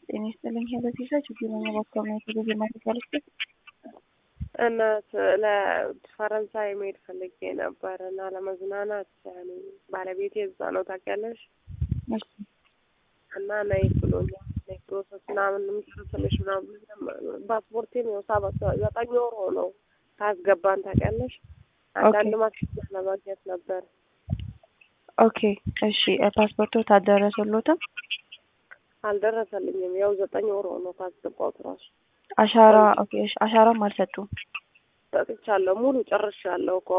ጤና ይስጥልኝ። በዚህ ችግኝ ባካባቢ የተገኘ ማረጋለች እናት ለፈረንሳይ መሄድ ፈልጌ ነበር እና ለመዝናናት ያኔ ባለቤቴ እዛ ነው ታውቂያለሽ። እና ነይ ብሎኛል። ነይ ፕሮሰስ ምናምን የምጨርስልሽ ምናምን ፓስፖርቴን ያው ሰባት ዘጠኝ ወር ሆነው ካስገባን ታውቂያለሽ። አንዳንድ ማስረጃ ለማግኘት ነበር። ኦኬ እሺ። ፓስፖርቶ ታደረሰሎትም? አልደረሰልኝም። ያው ዘጠኝ ወር ሆነው ካስገባሁት ራሱ አሻራ ኦኬ። አሻራም አልሰጡም? ሰጥቻለሁ። ሙሉ ጨርሻለሁ እኮ